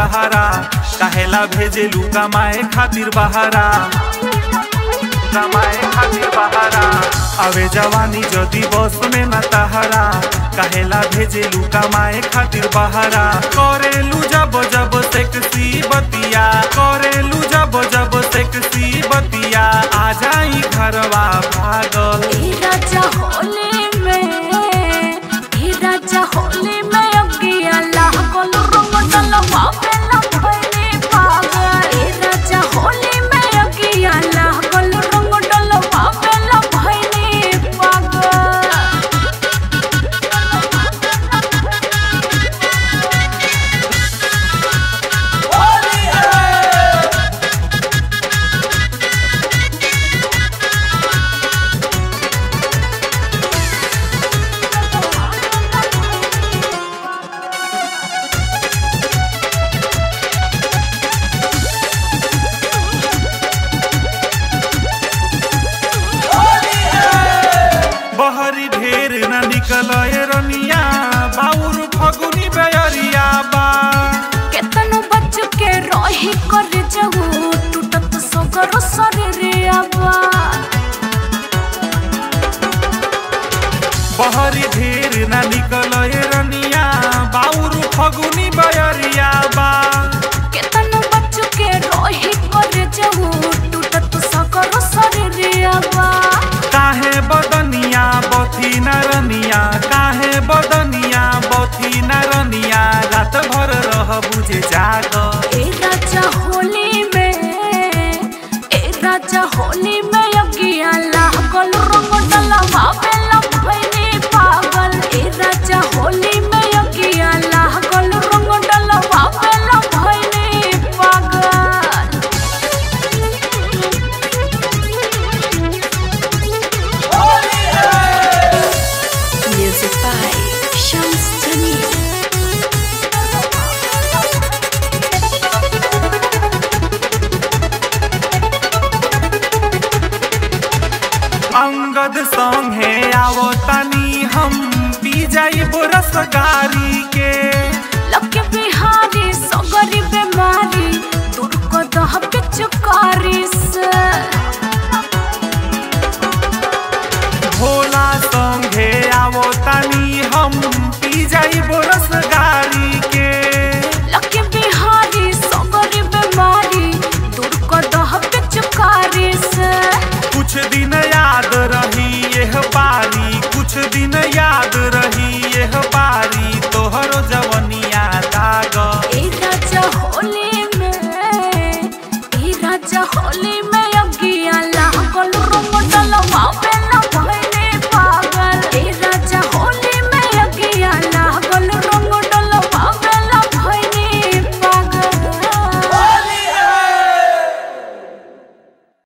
तहारा काहेला भेजेलू कमाए खातिर बहारा कमाए खातिर बहारा आवे जवानी जदी बस में न तहारा काहेला भेजेलू कमाए खातिर बहारा करेलू जब जब सेक्सी बतिया करेलू जब जब सेक्सी बतिया आ जाई घरवा भागल ई राजा होली में ई राजा होली में अगिया लागल रंग डलवा पे लभैनी पागल ई राजा होली में अगिया लागल रंग डलवा पे लभैनी पागल बहरी ढेर न निकल रनिया बाउर फगुनी बेअरिया बा केतनो बच के रही कर जहू टूटत सगर शरीर आबा बहरी ढेर न निकल रनिया बाउर फगुनी बेअरिया बा केतनो बच के रही कर जहू टूटत सगर शरीर आबा काहे बदनिया बथी नरनिया काहे बदनिया बथी नरनिया रात भर रह बुझे जाग ए राजा होली में ए राजा होली में अगिया लागल रंग डलवा पे लभैनी पागल ए राजा होली में अगिया लागल रंग डलवा पे लभैनी पागल Music by Shams Jamil. Angad संगे आवो तनी हम पी जाई बोरस गारी के लके बिहारी सगरी बेमारी दूर को दह पिचकारी से भोला संगे आवो तनी हम पी जाई बोरस गारी के लके बिहारी सगरी बेमारी दूर को दह पिचकारी से कुछ दिन याद रही यह बारी कुछ दिन याद रही यह बारी